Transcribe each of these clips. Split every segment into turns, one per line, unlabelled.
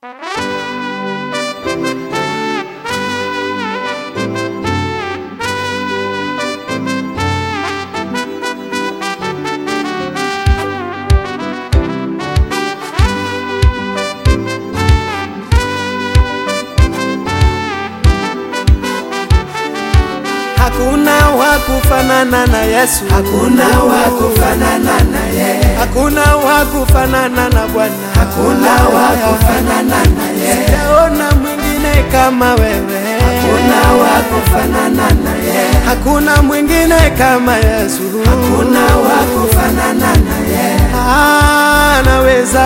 Hakuna wa kufanana na Yesu,
Hakuna wa kufanana na yeye,
hakuna wa kufanana na Bwana,
hakuna wa kufanana na yeye,
sijaona mwingine kama wewe,
hakuna wa kufanana na yeye,
hakuna mwingine kama Yesu,
hakuna wa kufanana na yeye.
anaweza,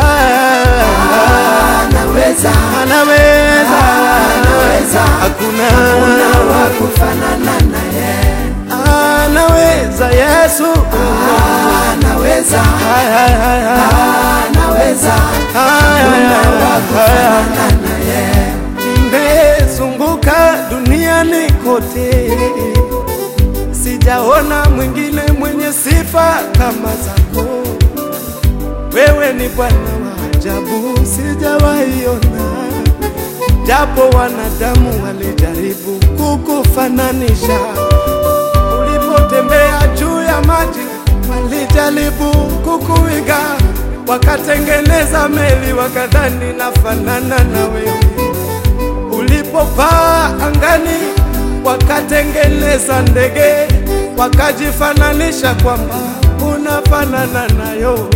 Anaweza,
anaweza,
anaweza,
hakuna,
hakuna wa kufanana na yeye,
anaweza Yesu,
anaweza,
Hai, hai, hai, hai.
anaweza,
Hai, hai,
hakuna
hai,
wa
hai.
kufanana na yeye.
Nimezunguka duniani kote, sijaona mwingine mwenye sifa kama zako. Wewe ni Bwana wa ajabu, sijawaiona, japo wanadamu walijaribu kukufananisha. Ulipotembea juu ya maji, walijaribu kukuiga, wakatengeneza meli, wakadhani nafanana na wewe ulipopaa angani wakatengeneza ndege wakajifananisha kwamba unafanana nayo.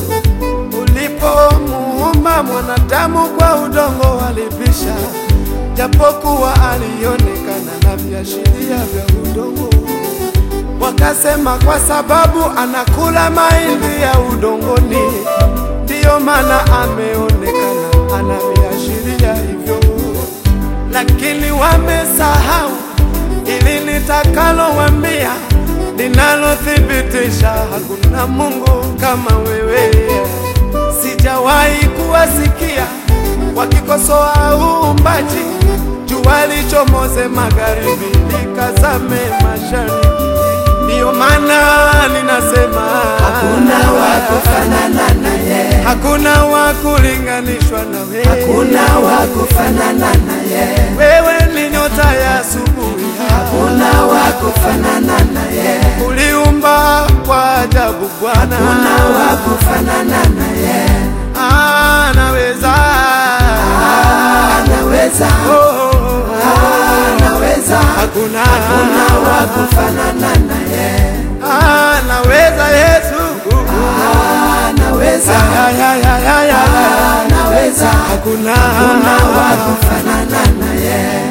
Ulipomuumba mwanadamu kwa udongo walibisha, japokuwa alionekana na viashiria vya udongo. Wakasema kwa sababu anakula mahindi ya udongoni, ndiyo maana ameonekana ana viashiria hivyo lakini wamesahau ili nitakalowambia linalothibitisha hakuna Mungu kama wewe. Sijawahi kuwasikia wakikosoa uumbaji, jua lichomoze magharibi likazame mashariki. Ndiyo maana ninasema
Hakuna wa kufanana na yeye,
hakuna wa kulinganishwa na wewe.
hakuna wa kufanana na yeye,
Wewe ni nyota ya asubuhi,
hakuna wa kufanana na yeye,
uliumba kwa ajabu Bwana,
hakuna wa kufanana na yeye.
anaweza
Anaweza,
Oh, oh, oh.
anaweza,
hakuna
hakuna wa kufanana na yeye,
anaweza Yesu,
anaweza,
Ya, ya, ya, ya, ya.
anaweza,
hakuna
hakuna wa kufanana na yeye.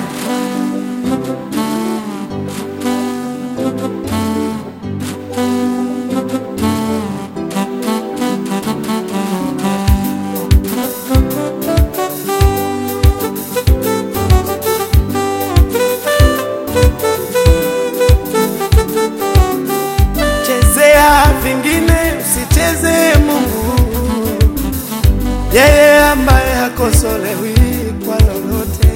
chezea vingine, usicheze Mungu, yeye ambaye hakosolewi kwa lolote.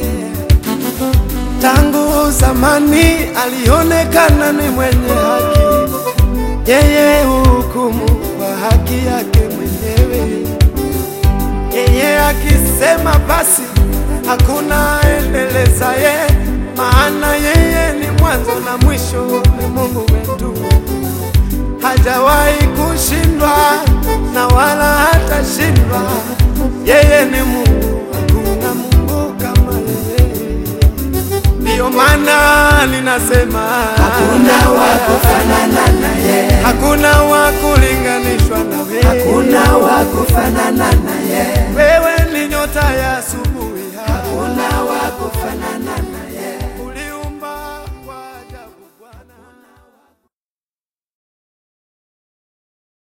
Tangu zamani alionekana ni mwenye haki, yeye hukumu kwa haki yake mwenyewe. Yeye akisema basi hakuna endelezaye, maana yeye ni mwanzo na mwisho, ni Mungu wetu hajawahi kushindwa na wala hatashindwa. Yeye ni Mungu, hakuna Mungu kama yeye. Ndiyo maana ninasema
Hakuna wa kufanana na yeye,
hakuna wa kulinganishwa na wewe.
hakuna wa kufanana na yeye,
Wewe ni nyota ya asubuhi